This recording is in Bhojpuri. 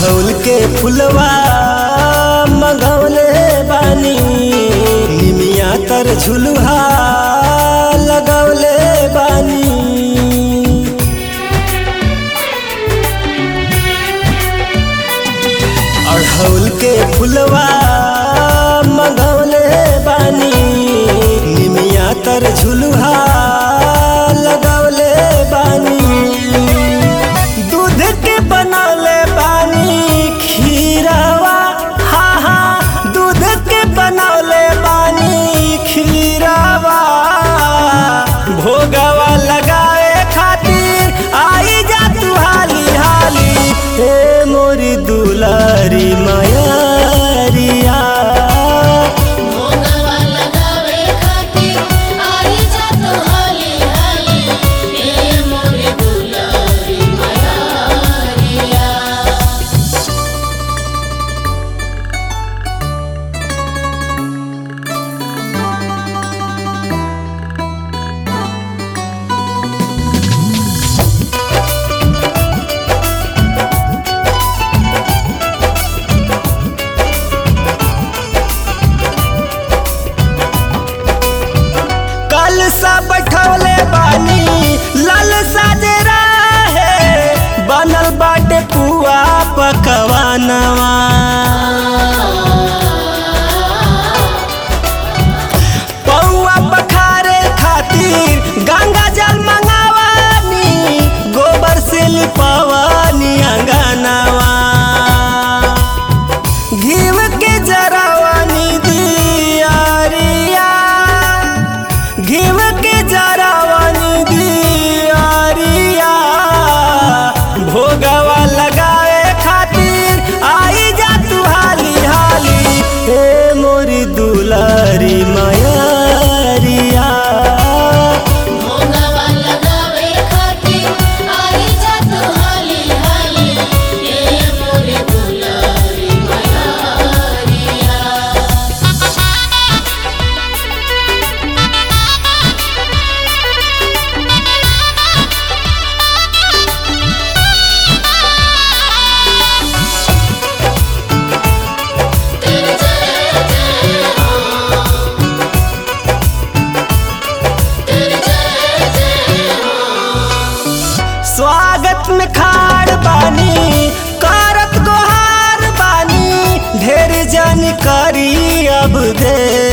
अढ़ौल के फुलवा मंगवले बानी निमिया तर झुलुहा लगवले बानी अढ़ौल के फुलवा मंगवले बानी निमिया तर झुलुहा लगवले बानी दूध के बनौले बानी खीरवा हा हा दूध के बनौले बानी खीरवा भोगवा लगाए खातिर आई जा तू हाली हाली हे मोरी दुलारी मायारिया भोगवा लगावे खातिर आई जा तो हाली हाली ए मोरे दुलारी मयारिया कल सा बैठौले बानी लाल साजरा है बनल बाटे पुआ पकवानवा पौआ पखारे खातिर गंगा जल मंगावानी गोबर से लिपवानी अंगनावा घीव के जरावानी दियारिया घीव के जरावानी दियारिया भोगवा लगाए खातिर आई जा तू हाली हाली हे मोरी दुलारी मायारिया भोगवा लगावे खातिर आई जा तो हाली हाली ए मोरे दुलारी मयारिया तेरे जय जय हो तेरे जय जय हो स्वागत में खाड़ बानी करत गोहार बानी ढेर जानकारी अब दे